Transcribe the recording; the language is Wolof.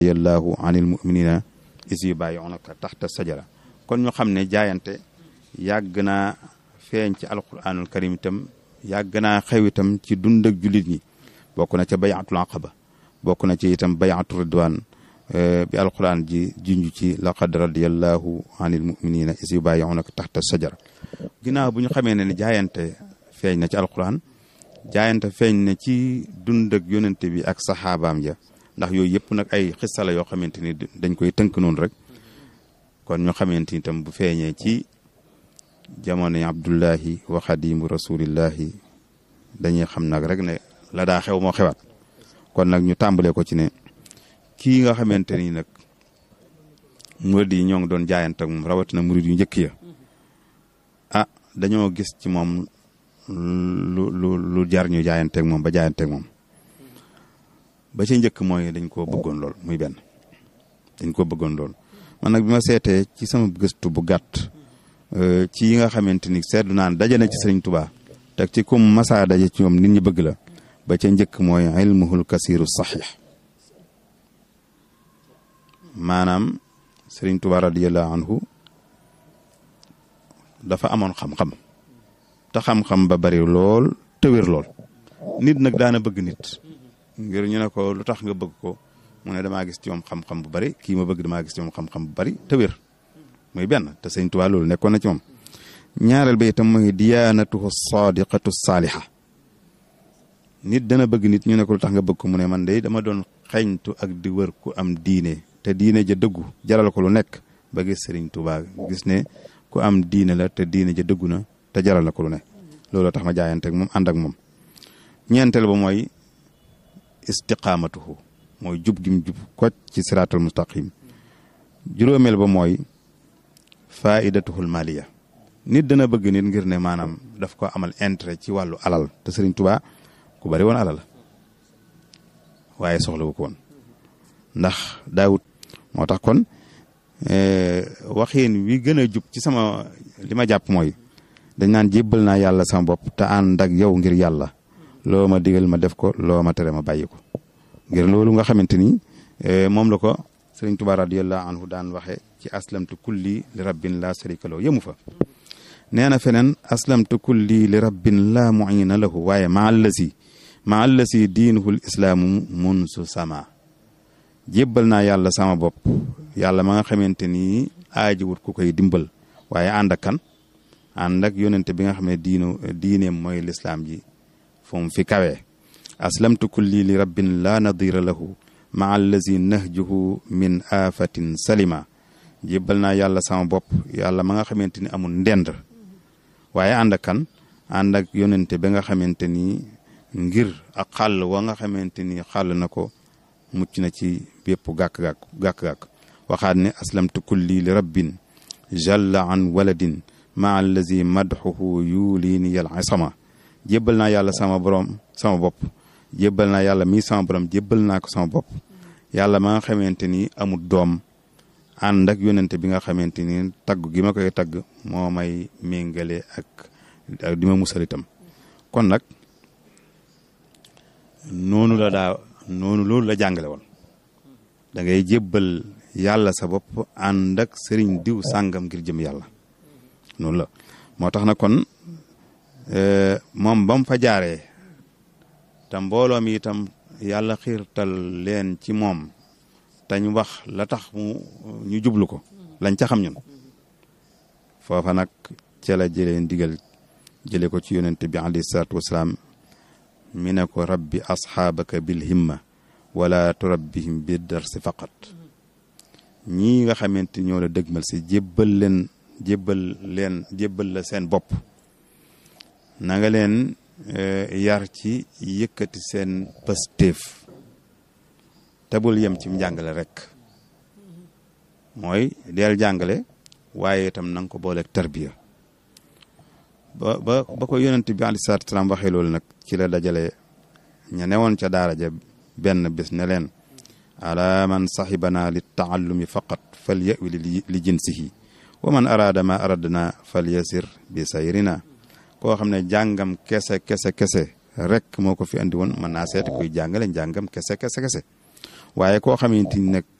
radiyallahu anil muminina is yubayi'unaka taxta sajara kon ñu xam ne jaayante yàgg naa feeñ ci alquranul karim itam yàgg naa xew itam ci dund ak jullit ñi bokk na ca bayatul aqaba bokk na ci itam bayatu ridwan bi alquran ji junj ci laqad radiyallahu anil muminina is yubayi'unaka taxta sajara ginnaaw bu ñu xamee ne jaayante feeñ na ci alquran jaayante feeñ na ci dund ak yonente bi ak saxaabaam ja ndax yooyu yëpp nag ay xissa la yoo xamante ni dañ koy tënk noonu rek kon ñu xamante ni itam bu feeñee ci jamono yi abdullahi wa xadimu rasulillahi dañuy xam nag rek ne la daa xew moo xewaat kon nag ñu tàmbalee ko ci ne kii nga xamante ni nag murid yi ñoo ngi doon jaayante ak moom rawatina murid yu njëkk ya ah dañoo gis ci moom lu lu lu jar ñu jaayanteeg moom ba jaayanteeg moom ba ci njëkk mooy dañ koo bëggoon lool muy benn dañ koo bëggoon lool man nag bi ma seetee ci sama gëstu bu gàtt ci yi nga xamante ni seetlu naan daje na ci sëriñ Tuubaa teg ci kum masaa daje ci ñoom nit ñi bëgg la ba ca njëkk mooy ilmuhul kasiru saxiix maanaam sëriñ Tuubaa radiyallahu anhu dafa amoon xam-xam te xam-xam ba bari lool te wér lool nit nag daana bëgg nit ngir ñu ne ko lu tax nga bëgg ko mu ne damaa gis ci moom xam-xam bu bari kii ma bëgg damaa gis ci moom xam-xam bu bari te wér muy benn te sëñ Tuubaa loolu nekkoon na ci moom ñaareel ba itam mooy diyaanatuhu sadiqatu saaliha nit dana bëgg nit ñu ne ko lu tax nga bëgg ko mu ne man de dama doon xeñtu ak di wër ku am diine te diine ja dëggu jaral ko lu nekk ba gis sëriñ Tuubaa gis ne ku am diine la te diine ja dëggu na te jaral na ko lu ne loolu tax ma jaayante ak moom ànd ak moom ñeenteel ba mooy istiqaamatuhu mooy jub gim jub koc ci siraatal mustaqim juróomeel ba mooy faidatuhul maliya nit dana bëgg nit ngir ne maanaam daf ko amal intérêt ci wàllu alal te Sëriñ Tuubaa ku bari woon alal waaye soxla wu ko woon ndax daawut moo tax kon waxin wi gën a jub ci sama li ma jàpp mooy dañ naan jébbal naa yàlla sama bopp te ànd ak yow ngir yàlla loo ma digal ma def ko loo ma tere ma bàyyi ko ngir loolu nga xamante ni moom la ko sëriñ Tuubaa radiyallahu anhu daan waxe ci aslamtu kulli li rabbin la sharika lahu yëmu fa nee na feneen aslamtu kulli li rabbin la muina lahu waaye ma allasi ma allasi diinuhul islaamu mun su sama jébbal naa yàlla sama bopp yàlla ma nga xamante ni aajiwut ku koy dimbal waaye ànd ak kan ànd ak yonente bi nga xam ne diinu diineem mooy lislaam ji fu mu fi kawee aslamtu kulli li rabbin la nadira lahu maa allazi nahjuhu min afatin salima jébbal naa yàlla sama bopp yàlla ma nga xamante ni amul ndend waaye ànd ak kan ànd ak yonente bi nga xamante ni ngir ak xàll wa nga xamante ni xàll na ko mucc na ci bépp gàkk-gàkk gàkk-gàkk waxaat ne aslamtu kulli li rabbin jalla an waladin maa allazi madxuhu yuliini yal isama jébbal naa yàlla sama borom sama bopp jébbal naa yàlla mii sama borom jébbal naa ko sama bopp yàlla ma nga xamante ni amul doom ànd ak yonente bi nga xamante ni tagg gi ma koy tagg moo may méngale ak ak di ma musal itam kon nag noonu la daa noonu loolu la jàngale woon da ngay jébbal yàlla sa bopp ànd ak sëriñ diw sàngam ngir jëm yàlla noonu la moo tax na kon moom ba mu fa jaaree te mbooloo mi itam yàlla xiirtal leen ci moom te ñu wax la tax mu ñu jublu ko lañ ca xam ñun foofa nag ca la jëlee ndigal jële ko ci yonente bi alayhi salaatu wasalaam mi ne ko rabbi asxaabaka bil himma wala turabbihim bi darsi faqat ñii nga xamante ñoo la dëgmal si jébbal leen jébbal leen jébbal la seen bopp na nga leen yar ci yëkkati seen pastéef te bul yem ci njàngale rek mooy deel jàngale waaye itam na nga ko booleeg tarbiya ba ba ba ko yonent bi aleyhi salaatu salaam waxee loolu nag ci la dajale ña newoon ca daara ja benn bés ne leen ala man saxibana li taallumi faqat fal yawi li jinsihi wa man araada ma aradna fal yasir bi sayrina koo xam ne jàngam kese kese kese rek moo ko fi andi woon mën naa seet kuy jàngale njàngam kese kese kese waaye koo xamante ni nag